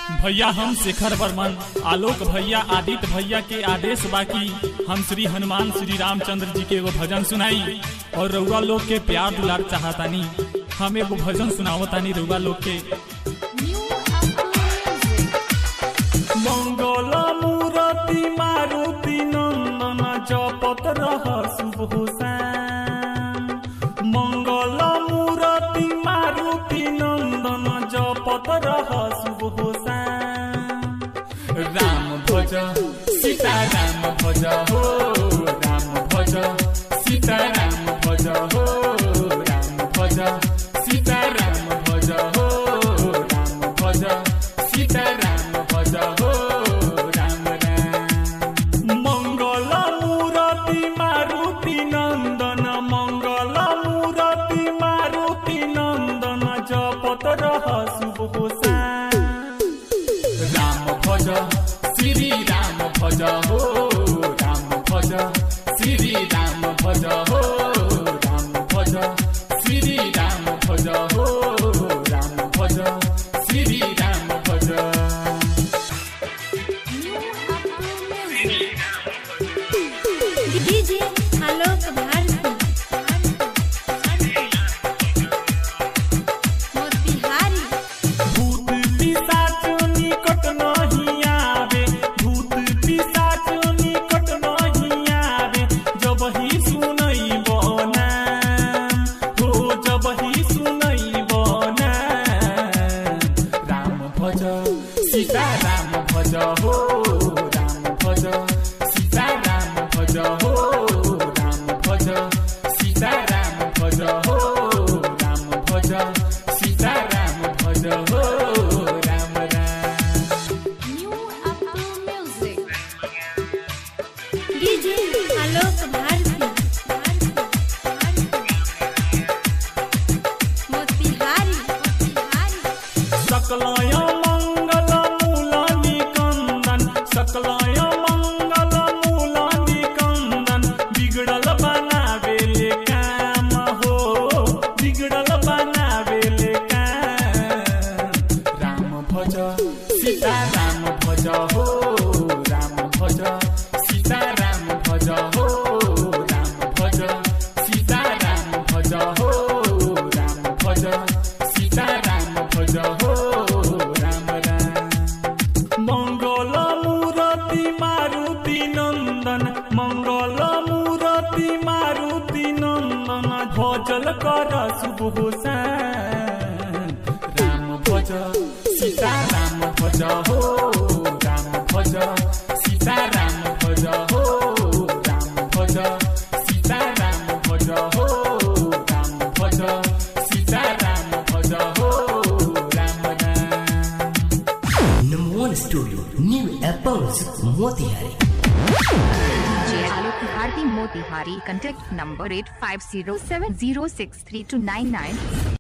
भैया हम शेखर वर्मन आलोक भैया आदित्य भैया के आदेश बाकी हम श्री हनुमान श्री रामचंद्र जी के एगो भजन सुनाई और रउआ लोग के प्यार दुलार चाहतानी हम एगो भजन सुनावतानी रउआ लोग के मंगल मूरति मारुति नंदन जपत रह शुभ हुसैन मंगल मूरति मारुति नंदन जपत रह शुभ हुसैन राम भज सीता राम भज हो राम भज सीता राम भज हो राम भज सीता राम भज हो राम भज सीता राम भज हो राम राम मंगल मूरति मारुति नंदन मंगल मूरति मारुति नंदन जपत रह शुभ हुसैन राम भज श्री राम भज हो राम भज श्री राम भज हो राम भज श्री राम भज हो राम भज श्री राम भज डीजे आलोक भारती मोतिहारी भूत पिशाच निकट नहीं आवे भूत पिशाच निकट नहीं आवे जब ही सुनई बना हो जब ही सुनई बना राम भज सीता राम भज हो राम भज सीता राम भज हो राम भज सीता राम भज हो राम भज सीता राम भज हो राम राम न्यू अपू म्यूजिक डीजे आलोक भारती मोतिहारी सकलय मंगल मूल निकंदन सकलय मंगल मूल निकंदन बिगड़ल बनावेले काम हो बिगड़ल बनावेले काम राम भज सीता राम भज हो राम भज सीता राम भज हो राम भज सीता राम भज हो राम भज सीता राम भज हो राम राम मंगल मूरति मारुति नंदन मंगल मूरति मारुति नंदन भजल कर शुभ हुसैन राम भज सीता राम भज हो राम भज सीता राम भज हो राम भज सीता राम भज हो राम भज सीता राम भज हो Ram Ram Number one studio, New Apples, Motihari. DJ Alok Bharti Motihari. Contact number 8507063299.